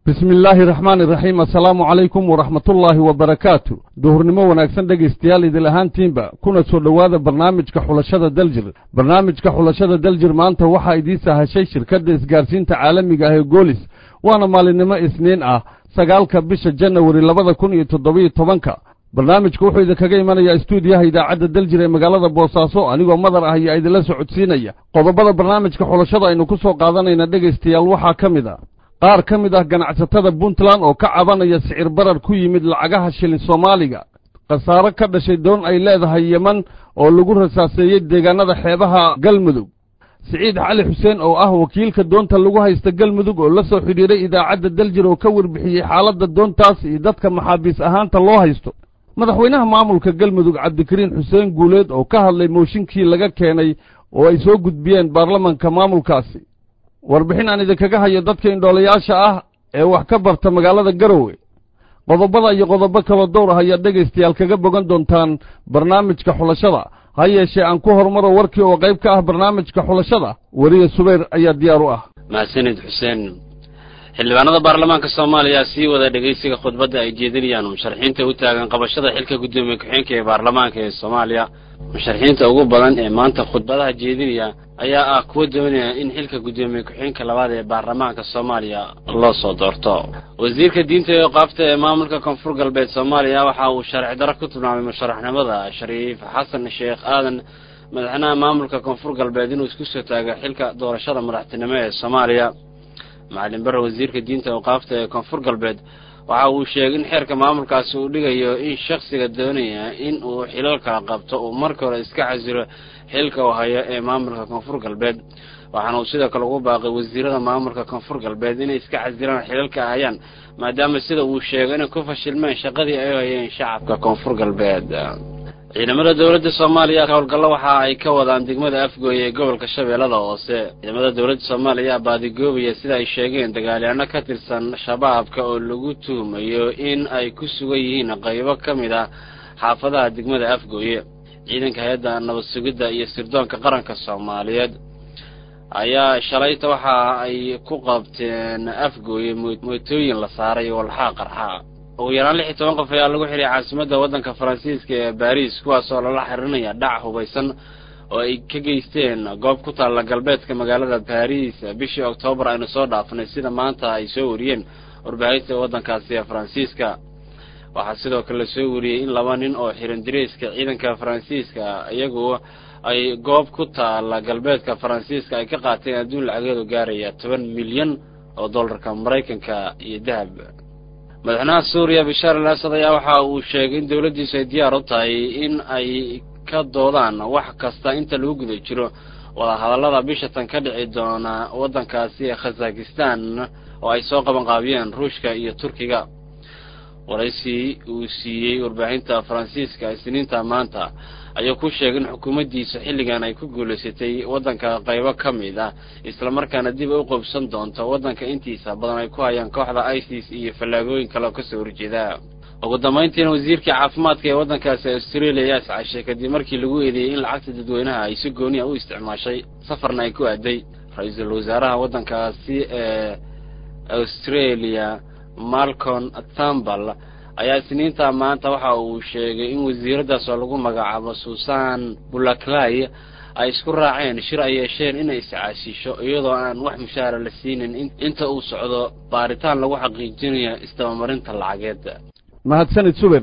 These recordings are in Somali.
bismi illaahi raxmaan iraxiim assalaamu calaykum waraxmatullaahi wabarakaatu duhurnimo wanaagsan dhegaystayaal idil ahaantiinba kuna soo dhowaada barnaamijka xulashada daljir barnaamijka xulashada daljir maanta waxaa idiin sahashay shirkadda isgaarsiinta caalamiga ah ee goolis waana maalinimo isniin ah sagaalka bisha janawari labada kun iyo toddobiyo tobanka barnaamijku wuxuu idinkaga imanayaa istuudiyaha idaacadda daljir ee magaalada boosaaso anigoo madar ah ayaa idinla socodsiinaya qodobada barnaamijka xulashada aynu ku soo qaadanayna dhegaystayaal waxaa ka mid a qaar ka mid ah ganacsatada puntland oo ka cabanaya sicir barar ku yimid lacagaha shilin soomaaliga khasaaro ka dhashay doon ay leedahay yeman oo lagu rasaaseeyey deegaanada xeebaha galmudug siciid cali xuseen oo ah wakiilka doonta lagu haysta galmudug oo la soo xidhiiray idaacadda daljir oo ka warbixiyey xaaladda doontaas iyo dadka maxaabiis ahaanta loo haysto madaxweynaha maamulka galmudug cabdikariin xuseen guuleed oo ka hadlay mooshinkii laga keenay oo ay soo gudbiyeen baarlamanka maamulkaasi warbixin aan idinkaga hayo dadka indhoolayaasha ah ee wax ka barta magaalada garowe qodobada iyo qodobo kaloo dowr ah ayaad dhegaystayaal kaga bogan doontaan barnaamijka xulashada ha yeeshee aan ku horumaro warkii oo qayb ka ah barnaamijka xulashada weriye subayr ayaa diyaar u ah mahadsanid xuseen xildhibaanada baarlamaanka soomaaliya sii wada dhegaysiga khudbadda ay jeedinayaan musharaxiinta u taagan qabashada xilka guddoomiye ku-xeenka ee baarlamaanka ee soomaaliya musharaxiinta ugu badan ee maanta khudbadaha jeedinaya ayaa ah kuwa doonaya in xilka guddoomiye ku-xeenka labaad ee baarlamaanka soomaaliya loo soo doorto wasiirka diinta ee qaabta ee maamulka koonfur galbeed soomaaliya waxa uu sharci daro ku tilmaamay musharaxnimada shariif xasan sheekh aadan madaxweynaha maamulka koonfur galbeed inuu isku soo taago xilka doorashada madaxtinimo ee soomaaliya macalin bare wasiirka diinta awqaafta ee koonfur galbeed waxa uu sheegay in xeerka maamulkaasi uu dhigayo in shakhsiga doonaya in uu xilal kala qabto uu marka hore iska casilo xilka uu hayo ee maamulka koonfur galbeed waxaana uu sidoo kale ugu baaqay wasiirada maamulka koonfur galbeed inay iska casilaan xilalka hayaan maadaama sida uu sheegay inay ku fashilmeen shaqadii ay hayeen shacabka koonfur galbeed ciidamada dowladda soomaaliya howlgallo waxa ay ka wadaan degmada afgooye ee gobolka shabeellada hoose ciidamada dowladda soomaaliya baadigoobaya sida ay sheegeen dagaalyaano ka tirsan shabaabka oo lagu tuhumayo in ay ku sugan yihiin qaybo ka mid ah xaafadaha degmada afgooye ciidanka hay-adda nabad sugidda iyo sirdoonka qaranka soomaaliyeed ayaa shalayta waxa ay ku qabteen afgooye mootooyin la saaray walxaa qarxa ugu yaraan lix iyo toban qof ayaa lagu xiray caasimadda waddanka faransiiska ee baariis kuwaas oo lala xirinaya dhac hubaysan oo ay ka geysteen goob ku taalla galbeedka magaalada baariis bishii oktoobar aynu soo dhaafnay sida maanta ay soo wariyeen warbaahinta waddankaasi ee faransiiska waxaa sidoo kale la soo wariyey in laba nin oo xiran dariiska ciidanka faransiiska iyagu ay goob ku taalla galbeedka faransiiska ay ka qaateen adduun lacageedu gaaraya toban milyan oo dollarka maraykanka iyo dahab madaxweynaha suuriya bishaar al asad ayaa waxa uu sheegay in dowladdiisu ay diyaar u tahay in ay ka doodaan wax kasta inta lagu guda jiro wadahadallada bisha tan ka dhici doona waddankaasi ee khazakistan oo ay soo qabanqaabiyeen ruushka iyo turkiga waraysi uu siiyey warbaahinta faransiiska isniinta maanta ayuu ku sheegay in xukuumaddiisa xilligan ay ku guulaysatay waddanka qaybo ka mid ah islamarkaana dib u qobsan doonto waddanka intiisa badan ay ku hayaan kooxda isis iyo fallaagooyin kale oo kasoo horjeeda ugu dambayntiina wasiirkii caafimaadka ee waddankaasi australia ayaa iscashay kadib markii lagu eedeeyey in lacagta dadweynaha ay si gooniya u isticmaashay safarna ay ku aaday ra-iisul wasaaraha waddankaasi ee australia malcon thambal ayaa isniinta maanta waxa uu sheegay in wasiiradaas oo lagu magacaabo susan bulaklay ay isku raaceen shir ay yeesheen inay iscaasisho iyadoo aan wax mushaara la siinin inta uu socdo baaritaan lagu xaqiijinayo isdabamarinta lacageed mahadsanid suber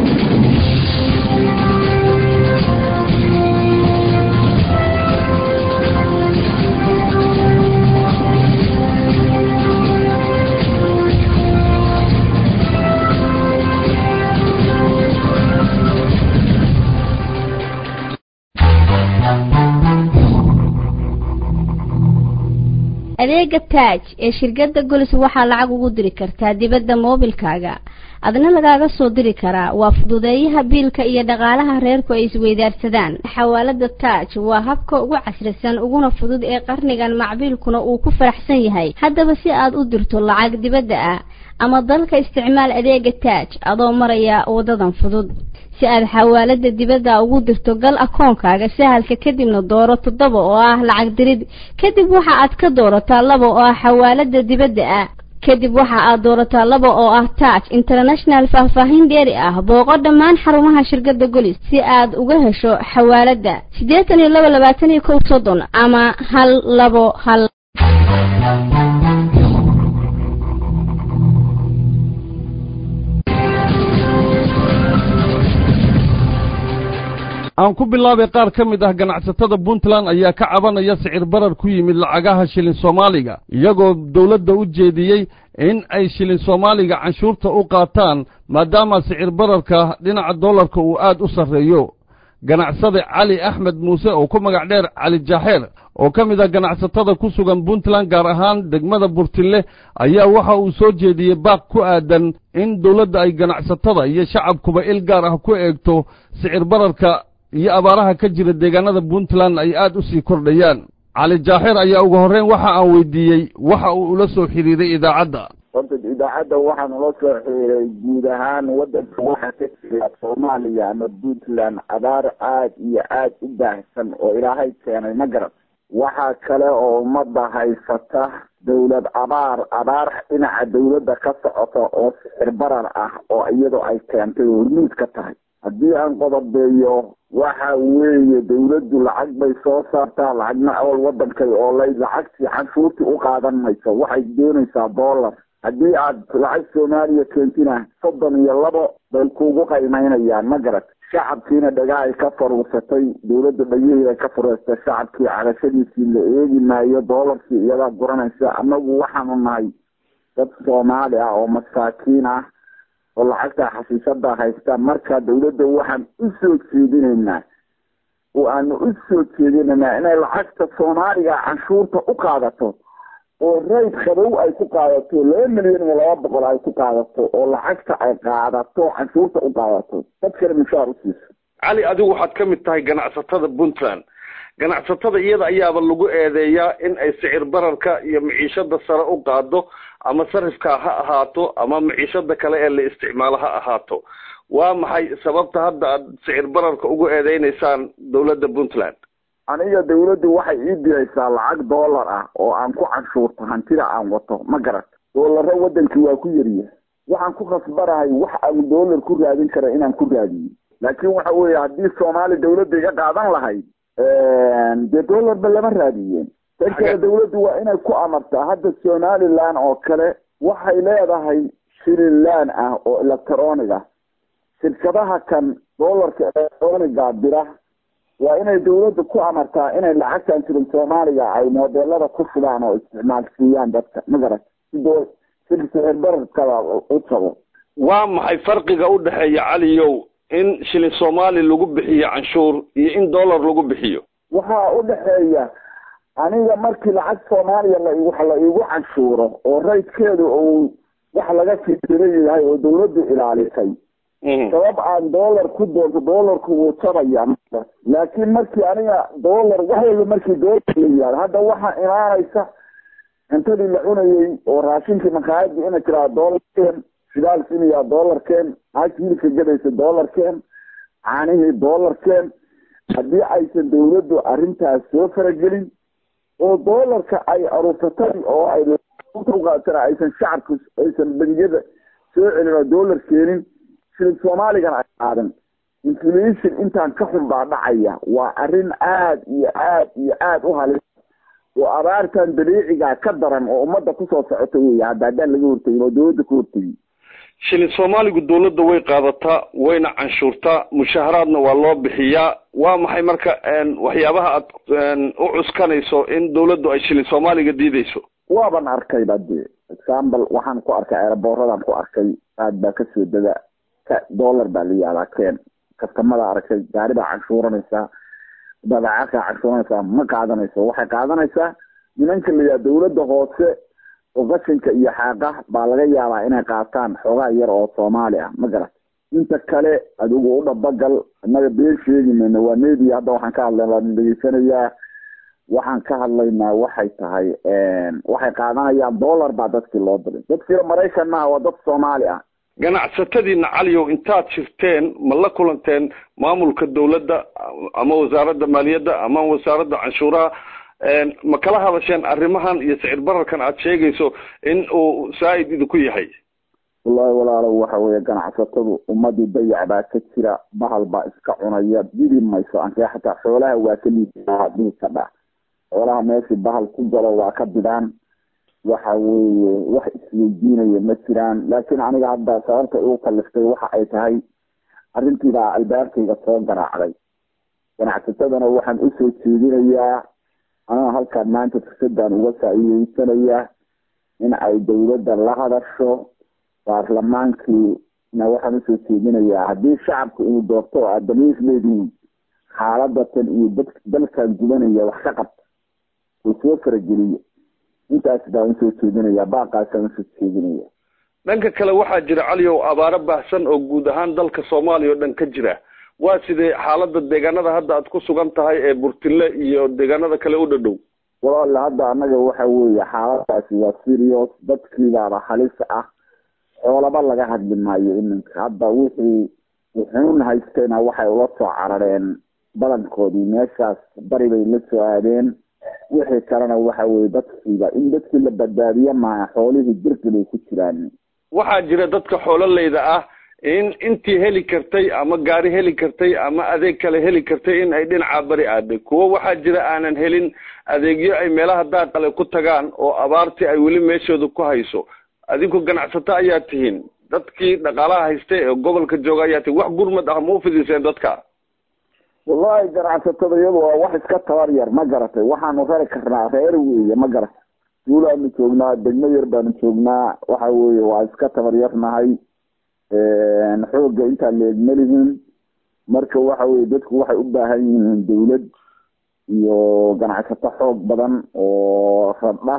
adeega taaj ee shirkadda golis waxaa lacag ugu diri kartaa dibadda moobilkaaga adna lagaaga soo diri karaa waa fududeeyaha biilka iyo dhaqaalaha reerku ay isweydaarsadaan xawaalada taaj waa habka ugu casrisan uguna fudud ee qarnigan macbiilkuna uu ku faraxsan yahay haddaba si aad u dirto lacag dibadda ah ama dalka isticmaal adeega taaj adoo maraya wadadan fudud si aad xawaalada dibadda ugu dirto gal akoonkaaga sahalka kadibna dooro toddoba oo ah lacag dirid kadib waxa aad ka doorataa laba oo ah xawaalada dibadda ah kadib waxa aad doorataa laba oo ah taaj international faahfaahin dheeri ah booqo dhammaan xarumaha shirkadda golis si aad uga hesho xawaaladda siddeetan iyo laba labaatan iyo kow soddon ama hal labo hal aan ku bilaabay qaar ka mid ah ganacsatada puntland ayaa ka cabanaya sicir barar ku yimid lacagaha shilin soomaaliga iyagoo dowladda u jeediyey in ay shilin soomaaliga canshuurta u qaataan maadaama sicir bararka dhinaca dollarka uu aad u sarreeyo ganacsade cali axmed muuse oo ku magac dheer cali jaaxeer oo ka mid ah ganacsatada ku sugan puntland gaar ahaan degmada burtinle ayaa waxa uu soo jeediyey baaq ku aadan in dowladda ay ganacsatada iyo shacabkuba il gaar ah ku eegto sicir bararka iyo abaaraha ka jira deegaanada puntland ay aad u sii kordhayaan cali jaaxeer ayaa ugu horreyn waxa aan weydiiyey waxa uu ula soo xidhiiray idaacadda horta idaacadda waxaan ula soo xiriiray guud ahaan waddanka waxaa ka jira soomaaliya ama puntland abaar aad iyo aad u baahsan oo ilaahay keenay ma garan waxaa kale oo ummadda haysata dawlad abaar abaar dhinaca dawladda ka socota oo sixir barar ah oo iyadoo ay keentay oo hormuud ka tahay haddii aan qodobeeyo waxa weeye dawladdu lacag bay soo saartaa lacagna awal wadankay oolay lacagtii canshuurtii u qaadan mayso waxay doonaysaa dollar haddii aad lacag soomaaliya keentina soddon iyo labo bay kuugu qaymaynayaan ma garat shacabkiina dhagahay ka faruursatay dawladda dhagihii ay ka fureystay shacabkii carashadiisii la eegi maayo doolarkii iyadaa guranaysa annagu waxaanu nahay dad soomaali ah oo masaakiin ah oo lacagta xasiisada haysta marka dawladda waxaan u soo jeedinaynaa oo aanu u soo jeedinaynaa inay lacagta soomaaliga canshuurta u qaadato oo rayd qabow ay ku qaadato laba milyan iyo laba boqol ay ku qaadato oo lacagta ay qaadato canshuurta u qaadato dadkana mushaar u siiso cali adigu waxaad ka mid tahay ganacsatada puntland ganacsatada iyada ayaaba lagu eedeeyaa in ay sicir bararka iyo maciishada sare u qaado ama sarifka ha ahaato ama maciishada kale ee la isticmaalo ha ahaato waa maxay sababta hadda aad sicir bararka ugu eedeynaysaan dawladda puntland aniga dawladdu waxay ii diraysaa lacag dollar ah oo aan ku canshuurto hantida aan wato ma garat doolaro wadankii waa ku yariya waxaan ku khasbanahay wax aan dollar ku raadin kara inaan ku raadiyo laakiin waxa weeye haddii soomaali dawladda iga qaadan lahayd dee dollarba lama raadiyeen tan kale dawladdu waa inay ku amartaa hadda somaliland oo kale waxay leedahay shililaan ah oo electroniga shirkadaha kan dollarka electroniga dira waa inay dawladda ku amartaa inay lacagtan jirin soomaaliga ay modelada ku shubaan oo isticmaalsiiyaan dadka ma garat si sixir bararkada u jabo waa maxay farqiga u dhexeeya caliyow in shilin soomaali lagu bixiyo canshuur iyo in dollar lagu bixiyo waxaa u dhexeeya aniga markii lacag soomaaliya la wax la igu canshuuro oo raydkeedu uu wax laga fikira yahay oo dawladdu ilaalisay sabab aan dollar ku doonto dollarku wuu jabaya laakiin markii aniga dollar wax walba markii dollar la yihahdo hadda waxaa imaanaysa cuntadii la cunayey oo raashinkii maqaayadii ina jiraa dollarkeen shidaalkiinayaa dollarkeen naagti hilibka gadaysa dollarkeen caanihii dollarkeen haddii aysan dawladdu arrintaas soo faragelin oo dollarka ay aruursatay oo ay uqaatana aysan shacabka aysan bangiyada soo celin oo dollar keenin shilin soomaaligana ay qaadan inflation intaan ka xun baa dhacaya waa arrin aad iyo aad iyo aad u halis oo abaartan dabiiciga ka daran oo ummadda kusoo socota weya hadda haddaan laga hortagin oo dawladda ka hortagin shilin soomaaligu dawladda way qaadataa wayna canshuurtaa mushaharaadna waa loo bixiyaa waa maxay marka waxyaabaha aad u cuskanayso in dawladdu ay shilin soomaaliga diideyso waaban arkayba dee example waxaan ku arkay eeraboorradaan ku arkay aad baa kasoo dega dollar baa la yihahdaa keen kastamada aragtay gaari baa canshuuranaysaa badeecaadkaa canshuuranaysaa ma qaadanayso waxay qaadanaysaa nimanka la yihahda dawladda hoose oo qashinka iyo xaaqa baa laga yaabaa inay qaataan xoogaa yar oo soomaali ah ma garat inta kale adigu u dhabagal innaga been sheegi mayno waa media hadda waxaan ka hadlayna waan dhegeysanayaa waxaan ka hadlaynaa waxay tahay waxay qaadanayaan dollar baa dadkii loo diray dadkiina maraykan maaha waa dad soomaali ah ganacsatadiina caliyow intaad jirteen ma la kulanteen maamulka dawladda ama wasaaradda maaliyadda ama wasaaradda canshuuraha ma kala hadasheen arrimahan iyo sicir bararkan aad sheegayso in uu saa-id idinku yahay wallahi walaalow waxa weeye ganacsatadu ummadii dayac baa ka jira bahal baa iska cunaya didi mayso ankee xataa xoolaha waa ka liidaa dhihi ka dha xoolaha meeshii bahal ku galo waa ka bidaan waxa weeye wax isweydiinaya ma jiraan laakiin aniga hadda sababta igu kaliftay waxa ay tahay arrintiibaa albaabkayga soo garaacday ganacsatadana waxaan usoo jeedinayaa anaa halkaan maanta fursadaan uga faa'iideysanayaa in ay dawladda la hadasho baarlamaankiina waxaan usoo jeedinayaa haddii shacabka uu doorto oo aad damiis leedihiin xaaladatan iyo dad dalkan gubanaya wax ka qabta oo soo farageliya intaas baan usoo jeedinaya baaqaasaan usoo jeedinaya dhanka kale waxaa jira caliow abaaro baahsan oo guud ahaan dalka soomaaliya oo dhan ka jira waa sidee xaalada deegaanada hadda aad ku sugan tahay ee burtile iyo deegaanada kale u dhadhow walaale hadda annaga waxa weeye xaaladaasi waa serious dadkiibaaba halis ah xoolaba laga hadli maayo iminka hadda wixii wuxuun haystayna waxay ula soo carareen badankoodii meeshaas bari bay la soo aadeen wixii kalena waxa weye dadkiiba in dadkii la badbaadiye maaha xoolihii jirki bay ku jiraan waxaa jira dadka xoololeyda ah in intii heli kartay ama gaari heli kartay ama adeeg kale heli kartay in ay dhinacaa bari aaday kuwo waxaa jira aanan helin adeegyo ay meelaha daaqale ku tagaan oo abaartii ay weli meeshooda ku hayso adinku ganacsato ayaa tihiin dadkii dhaqaalaha haystay ee gobolka jooga ayaa tihiin wax gurmad ah ma ufidiseen dadka wallahi ganacsatada iyadu waa wax iska tabar yar ma garatay waxaanu rari karnaa reer weeye ma garatay duulaanu joognaa degmo yar baanu joognaa waxa weeye waa iska tabar yarnahay xoogga intaa leeg malihin marka waxa weye dadku waxay u baahan yihiin dawlad iyo ganacsato xoog badan oo radha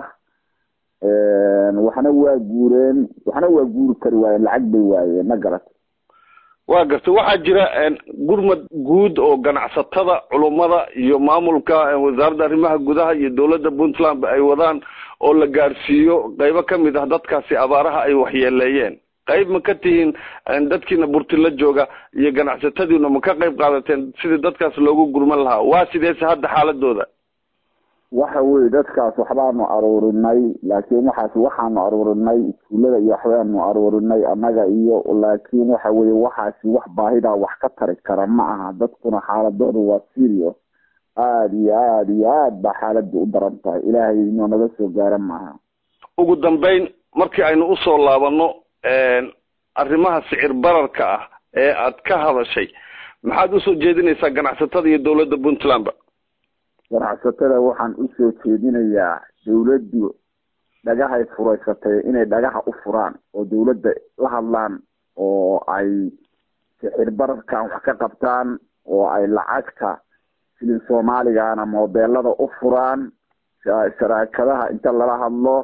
waxna waa guureen waxna waa guuri kari waayeen lacag bay waayeen ma garatay waa gartay waxaa jira gurmad guud oo ganacsatada culummada iyo maamulka wasaaradda arrimaha gudaha iyo dowladda puntland ay wadaan oo la gaarsiiyo qaybo kamid ah dadkaasi abaaraha ay waxyeeleeyeen qayb ma ka tihiin dadkiina burtila jooga iyo ganacsatadiina ma ka qayb qaadateen sidii dadkaas loogu gurman lahaa waa sideese hadda xaaladooda waxa weye dadkaas waxbaanu aruurinay laakiin waxaas waxaanu aruurinay iskuullada iyo waxbaanu aruurinay annaga iyo laakiin waxa weye waxaasi wax baahidaa wax ka tari kara ma aha dadkuna xaaladooda waa serious aada iyo aada iyo aad baa xaaladii u daran tahay ilaahay inuu naga soo gaara maaha ugu dambeyn markii aynu usoo laabano arrimaha sicir bararka ah ee aad ka hadashay maxaad usoo jeedinaysaa ganacsatada iyo dowladda puntlandba ganacsatada waxaan usoo jeedinayaa dawladdu dhagahay furaysatay inay dhagaha u furaan oo dawladda la hadlaan oo ay sixir bararkan wax ka qabtaan oo ay lacagta filin soomaaligana moobeelada u furaan sharaakadaha inta lala hadlo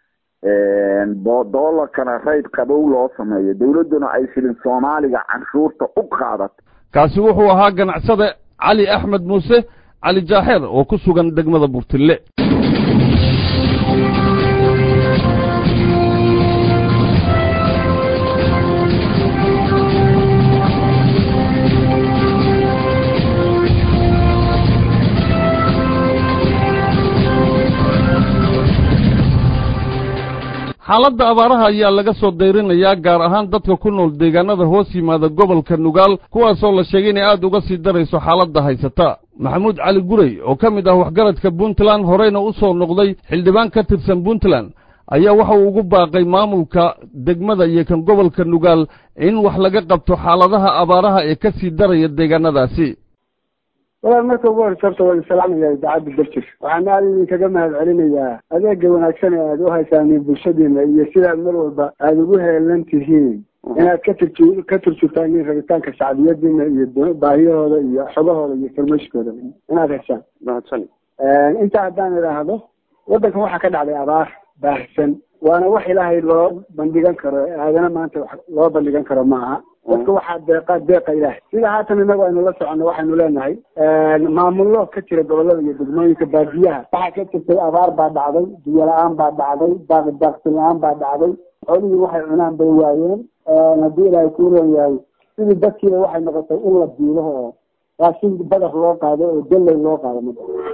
doolarkana rayd qabow loo sameeyo dawladduna ay filin soomaaliga canshuurta u qaadato kaasi wuxuu ahaa ganacsade cali axmed muuse cali jaaxeer oo ku sugan degmada burtille xaaladda abaaraha ayaa laga soo dayrinayaa gaar ahaan dadka ku nool deegaanada hoos yimaada gobolka nugaal kuwaasoo la sheegay inay aad uga sii darayso xaaladda haysata maxamuud cali gurey oo ka mid ah waxgaradka puntland horeyna u soo noqday xildhibaan ka tirsan puntland ayaa waxa uu ugu baaqay maamulka degmada iyo kan gobolka nugaal in wax laga qabto xaaladaha abaaraha ee ka sii daraya deegaanadaasi walaal marka ugu horeysa horta waan salaamaya idaacadda darjir waxaan aada idinkaga mahad celinayaa adeega wanaagsan ee aada u haysaaniin bulshadiina iyo sidaad mar walba aada ugu heelan tihiin inaad ka turju ka turjurtaan rabitaanka shacbiyadiina iyo baahiyahooda iyo xogahooda iyo farmashkooda inaad heshaan mahadsan intaa haddaan idhaahdo waddankan waxaa ka dhacday abaar baahsan waana wax ilaahay loo bandhigan karo aadana maanta wax loo bandhigan karo ma aha dadka waxaa deeqa deeqa ilaahay sida haatan inagu aynu la soconno waxaynu leenahay maamullo ka jira gobolada iyo degmooyinka baadiyaha waxaa ka jirtay abaar baa dhacday biyo la-aan baa dhacday daaq daaqsin la-aan baa dhacday xoolihii waxay cunaan bay waayeen haddii ilaahay kuu ron yahay sidii dadkiiba waxay noqotay in la diilo oo raashin badar loo qaado oo dalley loo qaado ma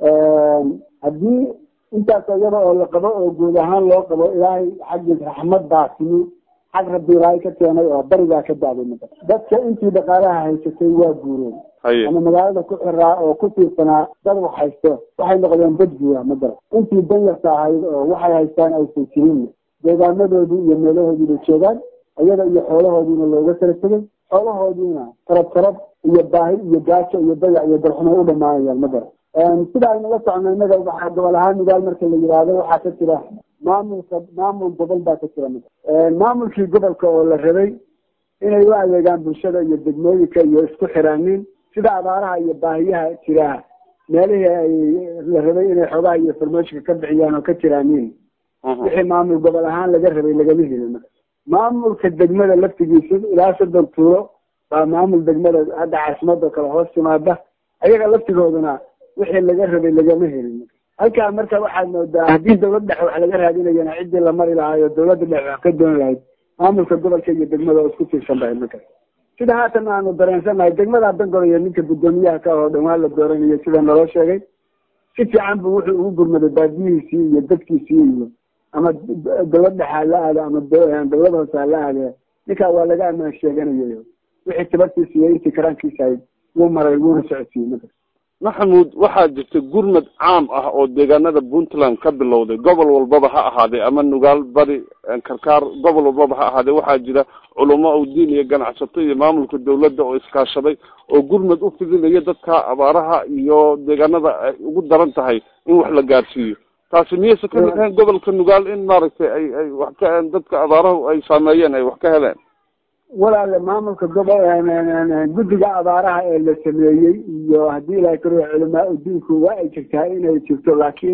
haddii intaas iyada oo la qabo oo guud ahaan loo qabo ilaahay xaggiis raxmad baa timi xag rabbi ilaahay ka keenay oo barigaa ka daaday mada dadka intii dhaqaalaha haysatay waa guureen ama magaalada ku xiraa oo ku tiirsanaa dad wax haysto waxay noqdeen dad guura madara intii danyarta ahayd oo waxay haystaan aysan jirin deegaanadoodii iyo meelahoodiibay joogaan iyada iyo xoolahoodiina looga kala tegay xoolahoodiina tarab tarab iyo baahi iyo gaajo iyo dayac iyo darxumo u dhamaanayaan madara sida aynala socno innaga waxaa gobol ahaan midaal marka la yidhaahdo waxaa ka jira maamulka maamul gobol baa ka jira maamulkii gobolka oo la rabay inay u adeegaan bulshada iyo degmooyinka iyo isku xiraanin sida abaaraha iyo baahiyaha jiraa meelihii ay la rabay inay xoogaha iyo farmooshika ka bixiyaan oo ka jiraanin wixii maamul gobol ahaan laga rabay lagama helin maamulka degmada laftigiisa ilaa soddon tuuro baa maamul degmada hadda caasimada kale hoos timaada ayaga laftigooduna wixii laga rabay lagama helin halkaa marka waxaad moodaa haddii dawlad dhexe wax laga raadinayana ciddii la mari lahaay oo dawladda dhexe wax ka dooni lahayd maamulka gobolka iyo degmada oo isku tiirsan bahay marka sida haatan aanu dareensannahay degmada bangor iyo ninka guddoomiyaha ka oo dhawaan la dooranayo sida naloo sheegay si fiican bu wuxuu ugu gurmaday baadiyihiisii iyo dadkiisii iyo ama dawlad dhexe hala aado ama dawlad hoose hala aade ninkaa waa laga amaan sheeganayo wixii tabartiisa iyo intii karaankiisa ahayd wuu maray wuuna socodsiiyey marka maxamuud waxaa jirta gurmad caam ah oo deegaanada puntland ka bilowday gobol walbaba ha ahaadee ama nugaal bari karkaar gobol walbaba ha ahaadee waxaa jira culamo o diin iyo ganacsato iyo maamulka dawladda oo iskaashaday oo gurmad u fidinaya dadka abaaraha iyo deegaanada ay ugu daran tahay in wax la gaarsiiyo taasi miyaysa ka mid ahayn gobolka nugaal in maaragtay ay ay wax ka dadka abaarahu ay saameeyeen ay wax ka heleen walaale maamulka gobol guddiga abaaraha ee la sameeyey iyo haddii ilahay karo culamaa udiinku waa ay jirtaa inay jirto laakiin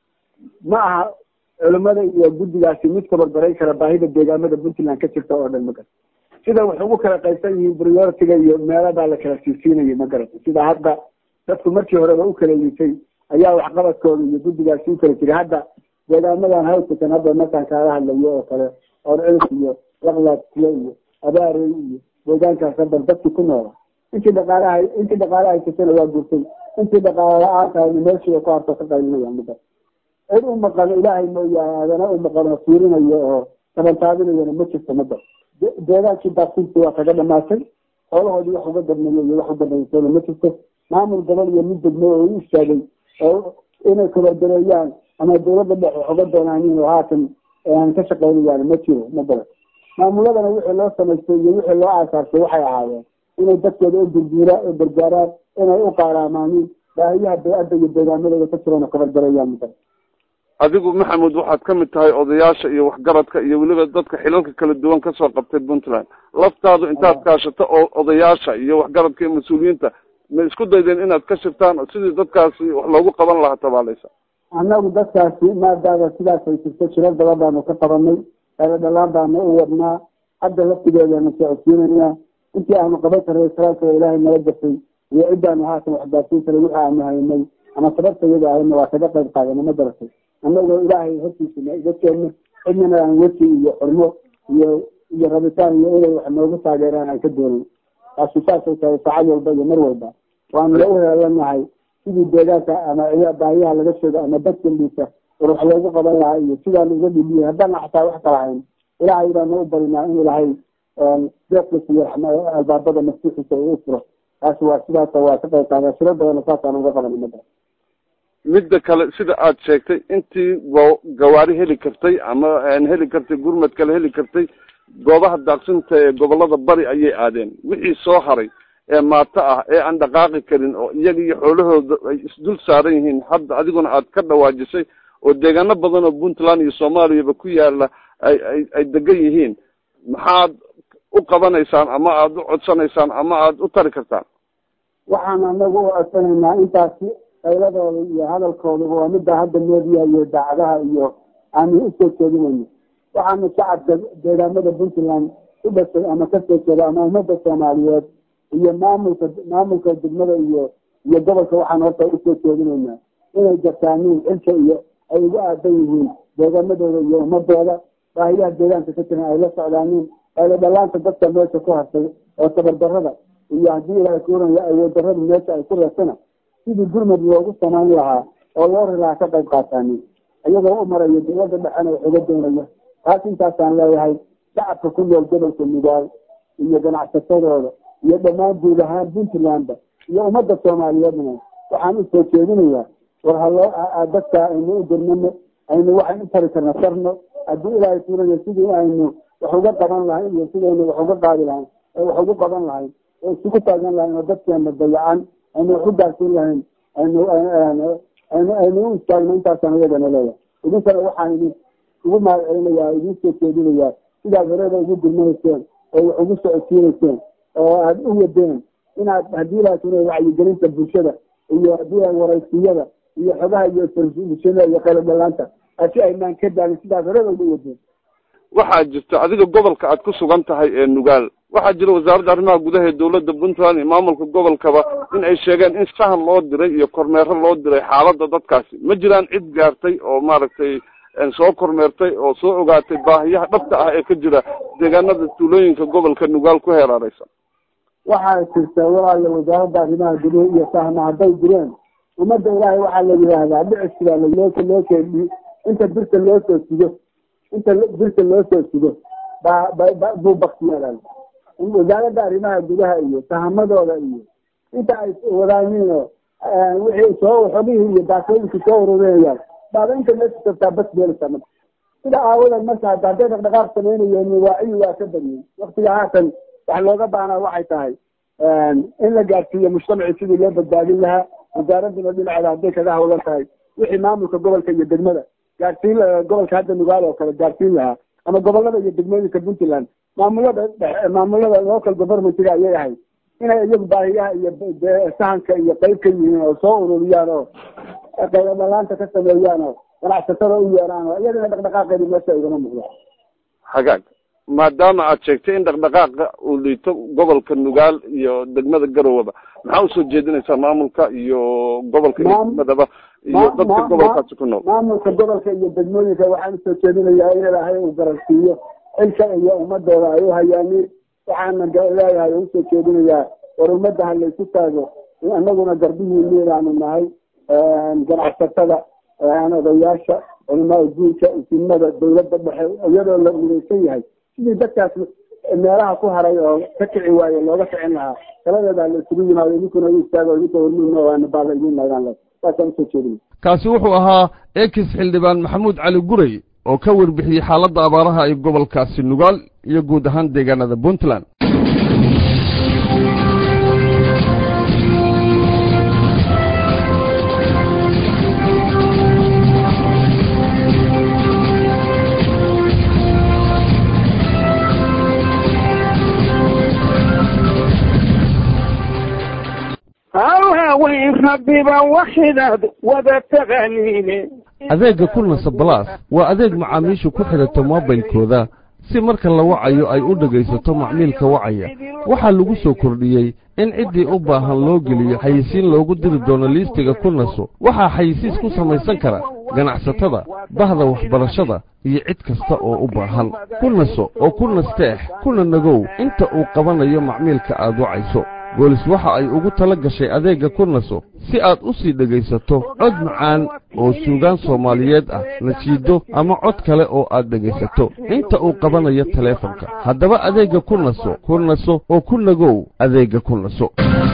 ma aha culimada iyo guddigaasi mid kabarbaray kara baahida deegaamada puntland ka jirta oo dhan ma garata sida wax ugu kala qaybsan yihiin prioritiga iyo meeladaa la kala siisiinayay ma garata sida hadda dadku markii horeba u kala liitay ayaa waxqabadkooda iyo guddigaasi u kala jiray hadda deegaamadan hawsakan hadda markaan kaala hadlayo oo kale oor cilif iyo laqlaad kule iyo abaarey iyo deegaankaas hadda dadkii ku noola intii dhaqaalaha intii dhaqaala haysatana waa gurtay intii dhaqaala la-aan tahayna meeshii ku harto ka qaylinaya mida cid u maqano ilaahay mooyaane adana u maqano fiirinayo oo tabantaabinayana ma jirto mada deegaankii baasintii waa kaga dhamaatay xoolahoodii wax uga dabnayo iyo wax u dambaysana ma jirto maamul gobol iyo mid degmo oo u istaagay oo inay kabardareeyaan ama dawladda dhexe wax uga doonaanin oo haatan ka shaqaynayaan ma jiro ma garan maamuladana wixii loo samaystay iyo wixii loo aasaasay waxay ahaayeen inay dadkooda u gurguura u gargaaraan inay u qaaraamaaniin baahiyaha bay-adda iyo deegaamadooda ka jirana kabardareeyaan ma garan adigu maxamuud waxaad ka mid tahay odayaasha iyo waxgaradka iyo weliba dadka xilalka kala duwan kasoo qabtay puntland laftaadu intaad kaashato oo odayaasha iyo waxgaradka iyo mas-uuliyiinta ma isku daydeen inaad ka shirtaan sidii dadkaasi wax loogu qaban lahaa tabaaleysa annagu dadkaasi maadaama sidaas ay jirto jirar badan baanu ka qabanay eela dhalaan baanu u wadnaa hadda laftigeedana socodsiinayna intii aanu qaban karnay salaalka ilaahay nala gasay iyo ciddaanu haatan waxgaarsiin karay wixii aanu haynay ama sababta iyada ahayna waa kaga qayb qaadana ma garatay annagoo ilaahay hortiisa na iga keenno cidnana aan weji iyo xurmo iyo iyo rabitaan iyo inay wax noogu taageeraan aan ka doonin taasi saasay tahay saacad walba iyo mar walba waanu la u heelanahay sidii deegaanka ama baahiyaha laga sheego ama dadka liisa war wax loogu qaban lahaa iyo sidaanu uga dhibiyey haddaana xataa wax kala hayn ilaahay baanu u barinaa in ilaahay deeqdiisa iyo albaabada maftuuxiisa uu u furo taasi waa sidaas waa ka qayb qaada shiro badana saasaan uga qaban mada midda kale sida aad sheegtay intii go- gawaari heli kartay ama heli kartay gurmad kale heli kartay goobaha daaqsinta ee gobolada bari ayay aadeen wixii soo haray ee maato ah ee aan dhaqaaqi karin oo iyaga iyo xoolahooda ay isdul saaran yihiin hadda adiguna aad ka dhawaajisay oo deegaano badan oo puntland iyo soomaaliyaba ku yaala ay ay ay degan yihiin maxaad u qabanaysaan ama aada u codsanaysaan ama aada u tari kartaan waxaan anagu u codsanaynaa intaasi qayladooda iyo hadalkoodaba waa midda hadda meediya iyo daacadaha iyo aanu usoo jeedinayno waxaanu shacabka deegaamada puntland u dhashay ama ka soo jeeda ama ummadda soomaaliyeed iyo maamulka maamulka degmada iyo iyo gobolka waxaan horta usoo jeedinaynaa inay gartaaniin xilka iyo ay ugu aadan yihiin deegaamadooda iyo ummadooda baahiyaha deegaanka ka jiran ay la socdaaniin eela dhalaanta dadka meesha ku hartay oo tabardarada iyo haddii ilaahay kuuranayo awood darada meesha ay ku reesana sidii gurmad loogu samayn lahaa oo loo rilaa ka qayb qaataani iyagoo u marayo dowladda dhexena wax uga doonaya taas intaasaan leeyahay shacabka ku nool gobolka mugaal iyo ganacsatadooda iyo dhammaan guud ahaan puntlandba iyo ummadda soomaaliyeedna waxaan usoo jeedinayaa war haloo dadka aynu u dirmano aynu waxaan u tari karna sarno haddii ilaahay tuurayo sidii aynu wax uga qaban lahayn iyo sidaynu wax uga qaadi lahayn wax ugu qaban lahayn oo isugu taagan lahayn oo dadkeena dayacan aynu wax u gaarsiin lahayn aynu aynu aynu u istaagno intaasaan iyagana leeyahay idinkana waxaan idin ugu mahadcelinayaa idin soo jeedinayaa sidaad horeba ugu dirmanayseen oo wax ugu socodsiinayseen oo aada u wadeen inaad haddii ilaahay tuurayo wacyigelinta bulshada iyo haddii waraysiyada iyo xogaha iyo bulshada iyo qalabdhalaanta asi aynaan ka daalin sidaas horeba ugu wadeen waxaa jirta adiga gobolka aad ku sugan tahay ee nugaal waxaa jira wasaaradda arrimaha gudaha ee dowladda puntland iyo maamulka gobolkaba in ay sheegeen in sahan loo diray iyo kormeero loo diray xaaladda dadkaasi ma jiraan cid gaartay oo maaragtay soo kormeertay oo soo ogaatay baahiyaha dhabta ah ee ka jira deegaanada tuulooyinka gobolka nugaal ku heeraareysan waxaa jirta walaala wasaaradda arrimaha gudaha iyo sahma hadday jireen ummadda ilaahay waxaa la yidhaahdaa dhiciskibaa loo loo keeni inta birta loo soo sido inta birta loo soo sido baa ba buu baktiyaal wasaaradda arrimaha gudaha iyo sahamadooda iyo inta ay wadaaniin oo wixii soo xogihii iyo daakooyinkii soo ururinayaan baaba inta meesha tagtaa bas beelisa marka sida aawadeed marka hadda hadday dhaqdhaqaaq samaynayeen waaciyi waa ka badiyey waktiga haatan wax looga baanaa waxay tahay in la gaarsiiyo mujtamacii sidii loo badbaadin lahaa wasaaradduna dhinaceeda hadday kaga hawlan tahay wixii maamulka gobolka iyo degmada gaarsiin gobolka hadda nugaal oo kale gaarsiin lahaa ama gobolada iyo degmooyinka puntland maamulada maamulada local governmentga ayay ahayd inay iyagu baahiyaha iyo sahanka iyo qayb ka yihiin oo soo ururiyaan oo qaybadalaanta ka sameeyaan oo ganacsatada u yeeraan oo iyadana dhaqdhaqaaqeedi meesha igama muuqdo hagaag maadaama aad sheegtay in dhaqdhaqaaqa uu liito gobolka nugaal iyo degmada garowaba maxaa usoo jeedinaysaa maamulka iyo gobolka iyo degmadaba iyo dadka gobolkaasi ku nool maamulka gobolka iyo degmooyinka waxaan usoo jeedinayaa in ilaahay uu garansiiyo xilka iyo ummadooda ay u hayaaniin waxaana leeyahay oo usoo jeedinayaa war ummadda ha laysu taago anaguna garbihiini baanu nahay ganacsatada odayaasha culamaa guurka isimada dawladda dhexe iyadoo la midaysan yahay sidii dadkaas meelaha ku haray oo ka kici waaye looga ficin lahaa taladeedaa la isugu yimaado idinkuna u istaago idinka hormuudna waana baala idin nagaan le saasaan usoo jeedinay kaasi wuxuu ahaa ekis xildhibaan maxamuud cali guray oo ka warbixiyey xaaladda abaaraha ay gobolkaasi nugaal iyo guud ahaan deegaanada puntland haweyn rabbiba waxidaad wada taqaaniine adeegga kulnasa balaas waa adeeg macaamiishu ku xidhato moobilkooda si marka la wacayo ay u dhegaysato macmiilka wacaya waxaa lagu soo kordhiyey in ciddii u baahan loo geliyo xayisiin loogu diri doono liistiga kulnaso waxaa xayisiis ku samaysan kara ganacsatada bahda waxbarashada iyo cid kasta oo u baahan kulnaso oo ku nasteex kuna nagow inta uu qabanayo macmiilka aad wacayso boolis waxa ay ugu tala gashay adeegga kurnaso si aad u sii dhegaysato cod macaan oo suugaan soomaaliyeed ah nasiido ama cod kale oo aad dhegaysato inta uu qabanayo taleefonka haddaba adeegga kurnaso kurnaso oo ku nagow adeegga kurnaso